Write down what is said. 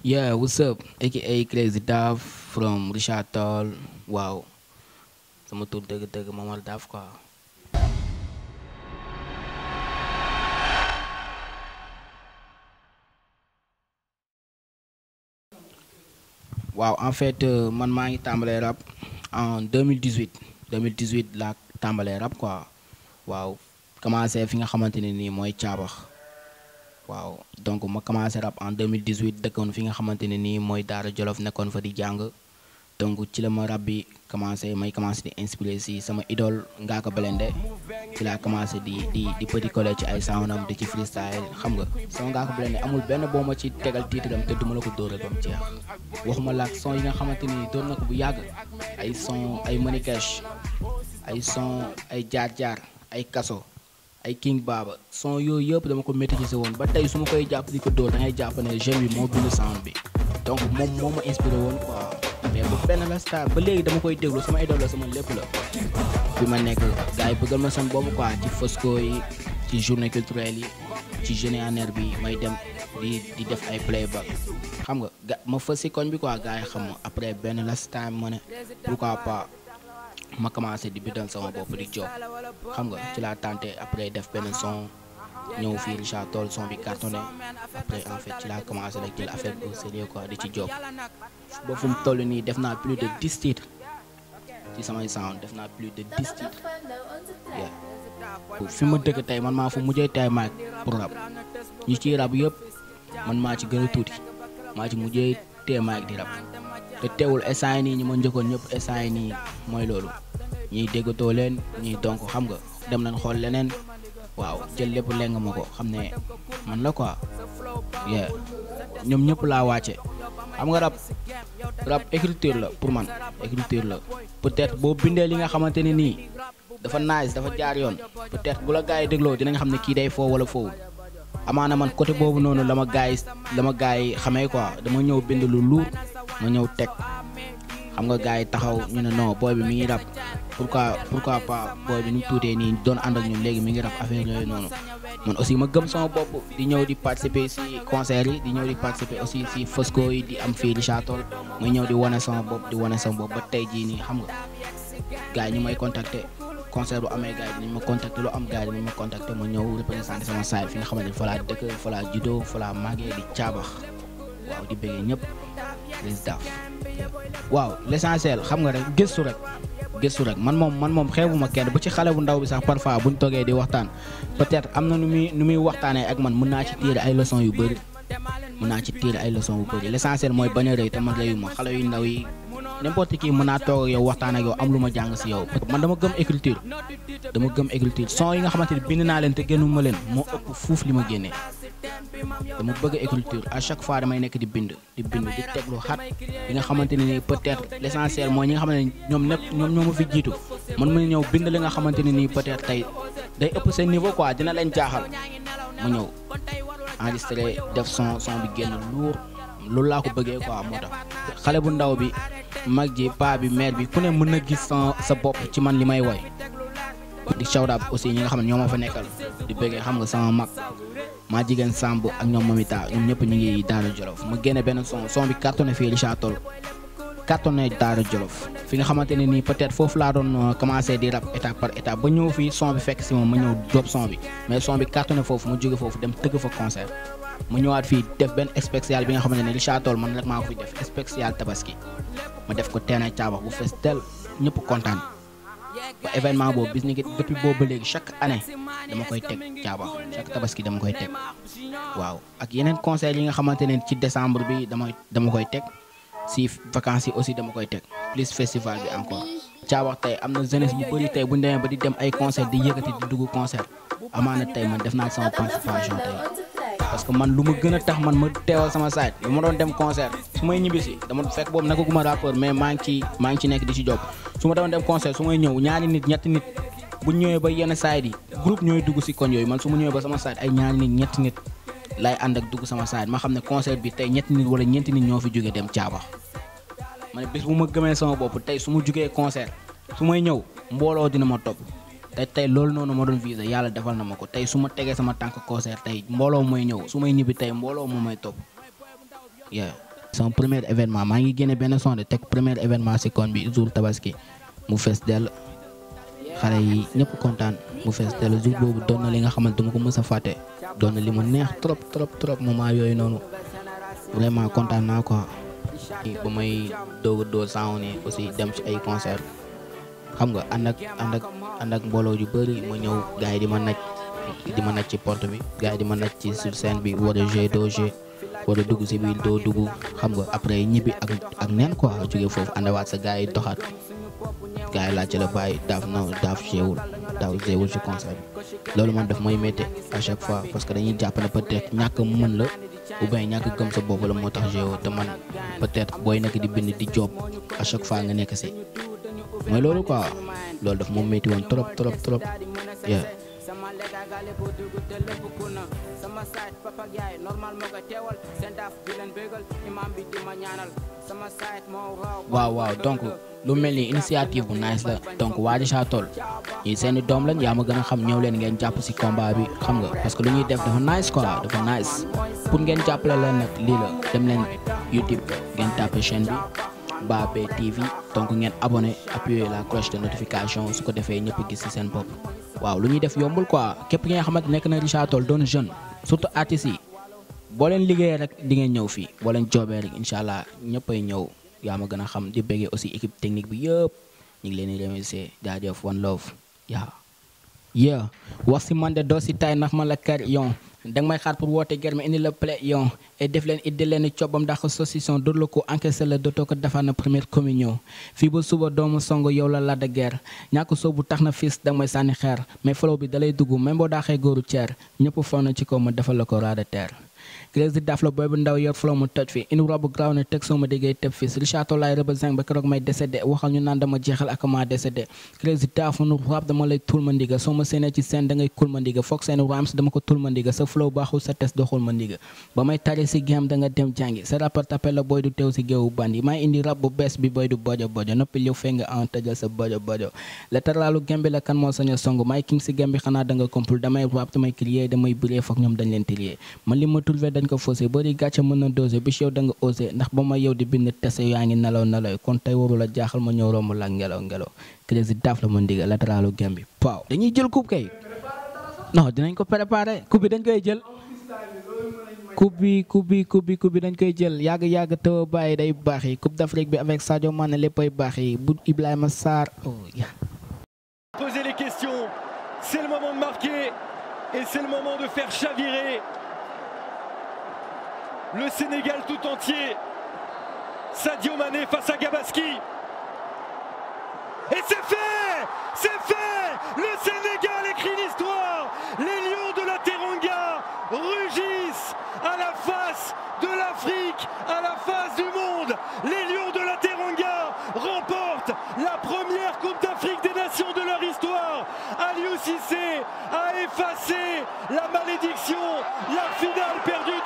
Yeah, what's up? AKA Crazy Dav from Richard Toll. Waaw. Sama tur dëgg-dëgg Momar Dav quoi. waaw en fait euh, man maa ngi tàmbalee rap en 2018 2018 laa tàmbalee rap quoi waaw commencé fi nga xamante ne nii mooy caabax waaw donc ma commencé rap en 2018 dëkkoon fi nga xamante ne nii mooy Daara Jolof nekkoon fa di jàng donc ci la ma rap bi commencé may commencé di inspiré si sama idole Ngaaka Blindé ci laa commencé di di di petit collé ci ay soundam di ci freestyle xam nga sama Ngaaka Blindé amul benn boo ma ci tegal tiitram te duma la ko dóoral ba mu jeex waxuma laak son yi nga xamante ni doon na ko bu yàgg ay son ay Moneycash ay son ay jaar-jaar ay kaso ay King Baba son yooyu yëpp dama ko maîtriser woon ba tey su ma koy jàpp di ko dóor da ngay jàpp ne jeune bi moo bind sound bi donc moom moo ma inspiré woon quoi mais bu benn la star ba léegi dama koy déglu sama idole la sama lépp la fi ma nekk gars yi bëggal ma seen boobu quoi ci Fosco yi ci journée culturelle yi ci jeune en air bi may dem di di def ay playback xam nga ga ma fës si koñ bi quoi gars yi xam ma après benn la star ma ne pourquoi pas ma commencé di bidal sama bopp di job xam nga ci laa tenté après def benn son ñëw fii Richard Toll son bi cartonné après en fait ci laa commencé rek jël affaire bi au sérieux quoi di ci job ba fu mu toll nii def naa plus de 10 titres ci samay sound def naa plus de 10 titres yeah. fi ma dëkk tey man maa fa mujjee tay maag pour rap ñi ciy rap yëpp man maa ci gën a tuuti maa ci mujjee tee maag di rap te teewul instant yi nii ñi ma njëkkoon ñëpp instant yi nii mooy loolu ñiy déggatoo leen ñiy donc xam nga dem nañ xool leneen waaw jël lépp leng ma ko xam ne man la quoi yeah ñoom ñëpp laa wàcce xam nga rap rap écriture la pour man écriture la peut-être boo bindee li nga xamante ne nii dafa nice dafa jaar yoon peut-être bu la gars yi dégloo dinañ xam ne kii day foo wala foofu amaana man côté boobu noonu la ma gars yi la ma gars yi xamee quoi dama ñëw bind lu luur ma ñëw teg xam nga gars yi taxaw ñu ne non booy bi mi ngi rap pourquoi pourquoi pas booy bi nu mu tuutee nii doon ànd ak ñun léegi mi ngi rap affaire yooyu noonu man aussi ma gëm sama bopp di ñëw di participer si concert yi di ñëw di participer aussi si Fosco yi di am fii Richard Toll may ñëw di wane sama bopp di wane sama bopp ba tey jii nii xam nga gars yi ñu may contacter concert bu amee gars yi dinañ ma contacter lu am gars yi dinañ ma contacter ma ñëw représenter sama saay fi nga xamante ne fa laa dëkk fa laa juddoo fa laa màggee di caabax waaw di bëggee ñëpp les daf waaw l'essentiel xam nga rek gëstu rek gëstu rek man moom man moom xeebuma kenn bu ci xale bu ndaw bi sax parfois buñ toogee di waxtaan peut-être am na nu muy nu muy waxtaanee ak man mën naa ci tirer ay leçons yu bëri mën naa ci tirer ay leçons yu bëri l'essentiel mooy bañ a rëy te man rëyuma xale yu ndaw yi n'importe qui mën naa toog ak yow waxtaan ak yow am lu ma jàng si yow man dama gëm écriture dama gëm écriture son yi nga xamante ni bind naa leen te génnuma leen moo ëpp fuuf li ma génnee dama bëgg écriture à chaque fois damay nekk di bind di bind di teg lu xat li nga xamante ne nii peut-être l'essentiel mooy ñi nga xamante ne ñoom nekk ñoom ñoo ma fi jiitu man ma ñëw bind li nga xamante ne nii peut-être tey day ëpp seen niveau quoi dina leen jaaxal ma ñëw enregistré def son son bi génn luur loolu laa ko bëggee quoi moo tax xale bu ndaw bi mag ji paa bi mère bi ku ne mën na gis sa sa bopp ci man li may woy di shout out aussi ñi nga xam ne ñoo ma fa nekkal di bëggee xam nga sama mag maa jigéen Samb ak ñoom Mamita ñoom ñëpp ñu ngi Daara Jolof ma génne benn son son bi cartonné fii Richard Toll cartonné Daara Jolof fi nga xamante ne nii peut-être foofu laa doon commencé di rap étape par étape ba ñëw fii son bi fekk si moom ma ñëw drop son bi mais son bi cartonné foofu ma jóge foofu dem tëgg fa concert ma ñëwaat fii def benn spécial bi nga xamante ne Richard Toll man rek maa ko fi def spécial tabaski ma def ko teena caabax bu fees tel ñëpp kontaan ba événement boobu bis ni depuis boobu ba léegi chaque année dama koy teg caabax chaque tabaski dama koy teg waaw ak yeneen concert yi nga xamante ne ci décembre bi dama dama koy teg si vacances yi aussi dama koy teg plus festival bi encore caabax tey am na jeunesse bu bëri tey bu ñu demee ba di dem ay concert di yëkkati di dugg concert amaana tey man def naa sama participation tey parce que man lu ma gën a tax man ma teewal sama site bu ma doon dem concert su may ñibbisi dama fekk boobu nekkaguma rappeur mais maa ngi ci maa ngi ci nekk di ci job su ma doon dem concert su may ñëw ñaari nit ñetti nit bu ñëwee ba yenn site yi groupe ñooy dugg si koñ yooyu man su ma ñëwee ba sama site ay ñaari nit ñetti nit lay ànd ak dugg sama site ma xam ne concert bi tey ñetti nit wala ñeenti nit ñoo fi jógee dem caabax ma ne bis bu ma gëmee sama bopp tey su ma jugee concert su may ñëw mbooloo dina ma topp te tey loolu noonu ma doon visé yàlla defal na ma ko tey su ma tegee sama tànk concert tey mbooloo mooy ñëw su may ñibbi tey mbooloo moo may topp yeah sama premier événement maa ngi génne benn son de teg premier événement si koñ bi jour tabaski mu fees dell xale yi ñëpp kontaan mu fees dell jour boobu doon na li nga xamante dama ko mës a fàtte doon na li mu neex trop trop trop moment yooyu noonu vraiment kontaan naa quoi. ba may doog a doo sang ni aussi dem ci ay concert xam nga ànd ak ànd ak ànd ak mbooloo yu bëri ma ñëw gars yi di ma naj di ma naj ci porte bi gars yi di ma naj ci sur scène bi war a jouer doo jouer war a dugg si biir doo dugg xam nga après ñibbi ak ak neen quoi jóge foofu àndawaat sa gars yi doxaat gars yi laajte la bàyyi daaf na daaf jéewul daaw jéewul ci concert bi loolu man daf may métti à chaque fois parce que dañuy jàpp ne peut-être ñàkk mën la ou bien ñàkk gëm sa bopp la moo tax jéewoo te man peut-être booy nekk di bind di job à chaque fois nga nekk si mooy loolu quoi loolu daf moom métti woon trop trop trop yeah waaw waaw donc lu mel ni initiative bu nice la donc Wally Chatol ñii seeni doom lañ yaa ma gën a xam ñëw leen ngeen jàpp si combat bi xam nga parce que lu ñuy def dafa nice quoi dafa nice pour ngeen jàppale leen nag lii la dem leen YouTube ngeen tapé chaîne bi Babé TV donc ngeen abonné appuyer la cloche de notification su ko defee ñëpp gis ci seen bopp waaw lu ñuy def yombul quoi képp ki nga xamante nekk na Richard Toll doon jeune surtout artistes yi boo leen liggéeyee rek di ngeen ñëw fii boo leen joobee rek incha allah ñëppay ñëw yaa ma gën a xam di bëggee aussi équipe technique bi yëpp ñu ngi leen di remercier jaajëf one love yaa yeah wax si man de doo si tay ndax ma la kar yon danga may xaar pour woote germe indi la play yon et def leen iddi leen cobbam ndax saucisson dóor la ko encaissé la dootoo ko defar na première communion fii ba suba doomu song yow la la de guerre ñàkk soobu tax na fils danga may sànni xeer mais flow bi dalay dugg même boo daaxee góoru ceer ñëpp faw na ci kaw ma defal la ko raa de terre Crazy Daf la booy bu ndaw yor flow mu toj fi indi robu graw ne teg soo ma déggee tëb fis Richard Toll laay rëba zinc ba keroog may décédé waxal ñu naan dama jeexal ak ma décédé Crazy Daf nu rap dama lay tul ma ndiga soo ma séenee ci scène da ngay kul ma ndiga foog seen rhymes dama ko tul ma ndiga sa flow baaxul sa test doxul ma ndiga ba may tari si game da nga dem jàngi sa rappeur tapé la booy du teew si géewu bandi may indi rap bu bees bi booy du bojo bojo noppi liw fee nga en tëjal sa bojo bojo latéralu game bi la kan moo sañ a song may king si game bi xanaa da nga compul damay rap damay crier damay bëree foog ñoom dañ leen trier man li ma trouvé dañ ko faussé bëri gàcce mën na dosé bi yow da nga osé ndax ba ma yow di bind tese yaa ngi nelaw nelaw kon tey waru la jaaxal ma ñëw romb la ngelaw ngelaw Crazy Daf la ma ndiga latéralu game bi waaw dañuy jël coupe kay non dinañ ko préparé coupe bi dañ koy jël coupe bi coupe bi coupe bi coupe bi dañ koy jël yàgg yàgg taw bàyyi day baax yi coupe d'Afrique bi avec Sadio Mané léppay baax yi bu Ibrahima Sarr oh ya Poser les questions, c'est le moment de marquer et c'est le moment de faire chavirer le Sénégal tout entier. Sadio Mané face à Gabaski. Et c'est fait C'est fait Le Sénégal écrit l'histoire Les Lions de la Teranga rugissent à la face de l'Afrique, à la face du monde. Les Lions de la Teranga remportent la première Coupe d'Afrique des Nations de leur histoire. Aliou Cissé a effacé la malédiction, la finale perdue